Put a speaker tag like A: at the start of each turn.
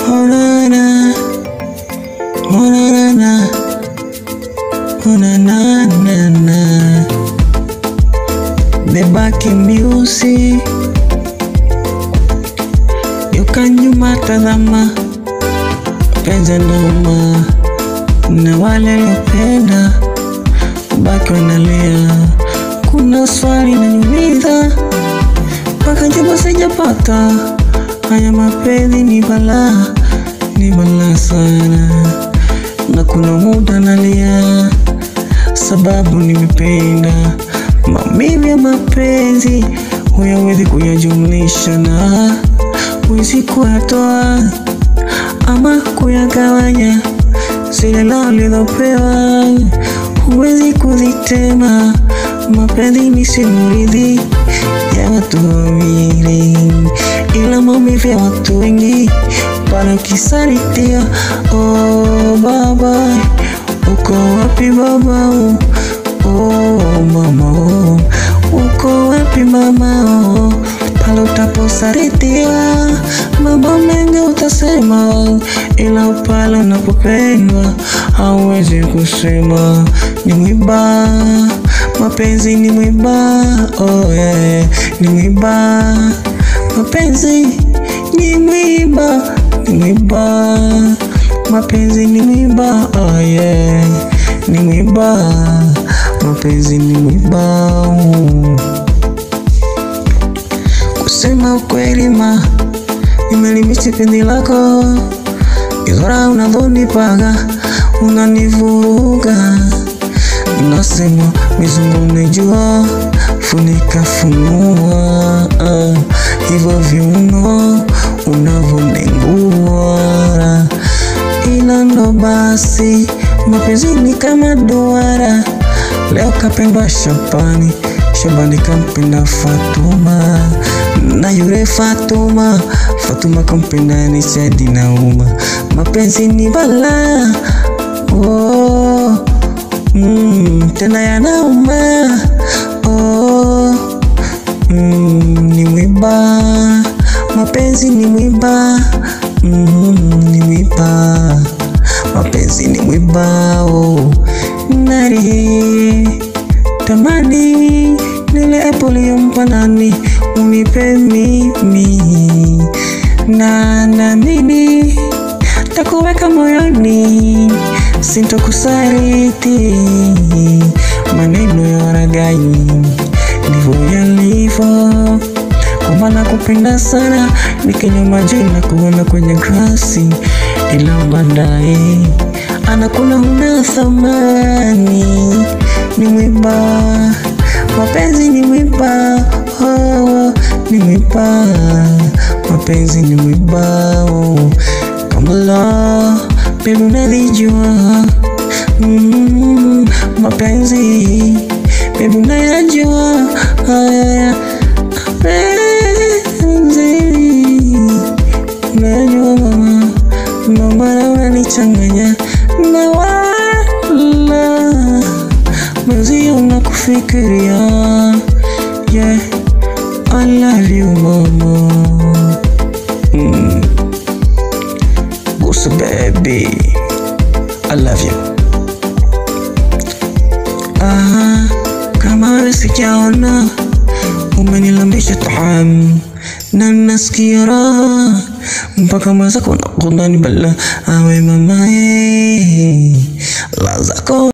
A: Oh na na, oh na na na, oh na na na na. Bebaki miusi yuka nyuma, tazama penzi nduma na wale lopenda baki wanalia. Kuna swali naniuliza mpaka jibu sijapata. Haya mapenzi ni balaa, ni balaa sana, na kuna muda nalia sababu nimependa. Maumivu ya mapenzi huyawezi kuyajumlisha na huwezi kuyatoa ama kuyagawanya. Zile lao lilopewa huwezi kuzitema. Mapenzi ni simulizi ya watu wawili, ila maumivu ya watu wengi pale ukisaritia. Oh baba, uko wapi baba? Oh mama, oh, uko wapi mama? Oh, pale utaposaritia mambo mengi utasema, ila pale unapopendwa hauwezi kusema. Ni mwiba, mapenzi ni mwiba, oh yeah, ni mwiba, mapenzi ni mwiba, ni mwiba, mapenzi ni mwiba, oh yeah, ni mwiba, mapenzi ni mwiba. Kusema ukweli ma nimelimisi penzi lako, izora unavyonipaga unanivuruga, unasema mizungu umejua, funika funua, ah, hivyo viuno unavyonengua, ila ndo basi mapenzi ni kama duara, leo kapendwa Shabani, Shabani kampenda Fatuma na yule Fatuma, Fatuma kampenda Nishadi na Uma. Mapenzi ni balaa oh, mm, tena yanauma oh, mm, ni mwiba, mapenzi ni mwiba mm, ni mwiba, mapenzi ni mwiba oh, nari tamani nile poliyompa nani unipe mimi na naamini takuweka moyoni, sintokusariti. Maneno ya waragai ndivyo yalivyo, kwa maana kupenda sana ni kinywa na kuona kwenye grasi, ila baadaye anakuna una thamani. Ni mwiba, mapenzi ni mwiba, oh, ni mwiba, mapenzi ni mwiba oh. Kamala, baby unalijua mm, mapenzi baby unayajua haya mapenzi unayajua mama, mama unanichanganya na wala mazi unakufikiria yeah, I love you mama mm. Busu baby, I love you. Ah, kama wewe sijaona umenilambisha taam na nasikia raha mpaka mwenzako nakudani bala awe mamae la zako